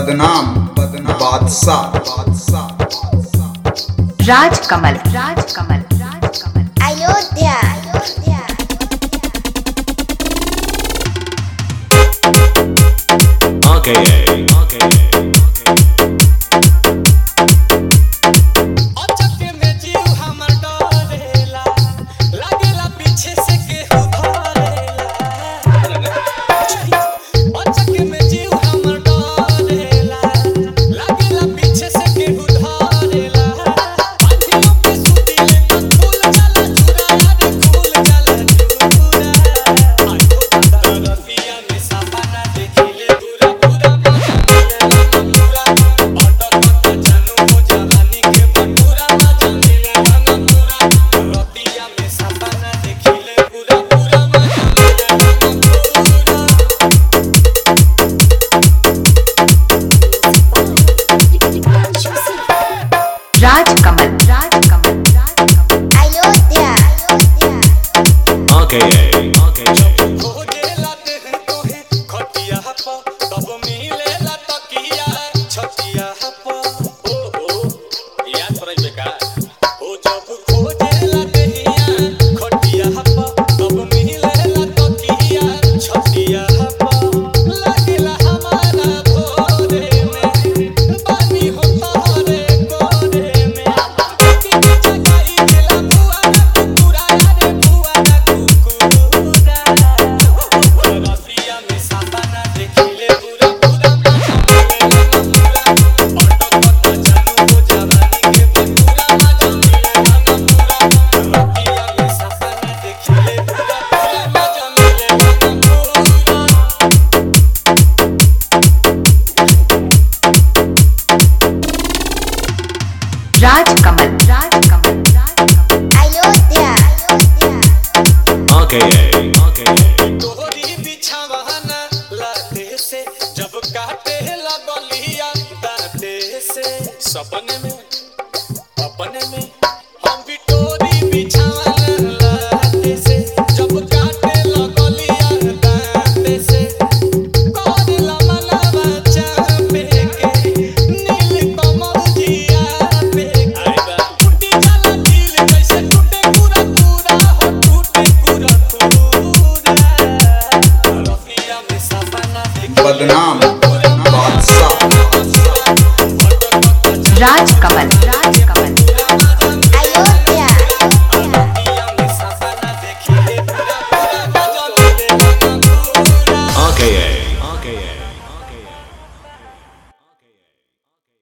बदनाम बदनाम बादशाह बादशाह राज कमल राज कमल राज कमल अयोध्या अयोध्या RKA. अचक में जीव हमर डरेला लागेला पीछे से केहू धरेला अचक में जीव हमर डरेला लागेला पीछे से केहू धरेला आँखियों पे सुतीले तो फूल जाला चूरा रे फूल जाला चूरा आँखों का तरफिया में सपना देखिले पूरा पूरा पूरा अटक जानू हो जवानी के बटूरा मजा मिले गाना पूरा रतिया में सपना देखिले पूरा पूरा मजा मिले गाना पूरा राज कमल राज कमल राज कमल अयोध्या अयोध्या RKA. खोजेला देह तोहे खटिया प तब मिलेला तकिया छतिया प ओ ओ याद पड़ै बेका ओ जब खोजेला देहिया खटिया प तब मिलेला तकिया छतिया प लागेला हमारा भोरे में बानी हो तोहरे गोरे में की जगाई दिला बुआ ना कुकुरा रे बुआ ना कुकुरा रसिया में सपना देखिले पूरा पूरा पूरा अटक जानू हो जवानी के पूरा मजा मिले गाना पूरा रसिया में सपना देखिले पूरा पूरा मजा मिले गाना पूरा राज कमल राज कमल राज कमल अयोध्या अयोध्या RKA. तोहरी बिछावाना लाते से जब काटे लगलिया दाते से सपने में अपने में हम भी तोरी बिछावाना लाते से जब काटे लगलिया दाते से कोरिला मनवा चापे के नील कमल जिया पे आइबा टूटी जाला दिल जैसे टूटे पूरा पूरा हो टूटे पूरा पूरा रफिया में सपना देख बदनाम बादशाह राज कमल राज कमल अयोध्या रफिया में सपना देखिले पूरा पूरा मजा मिले गाना पूरा RKA.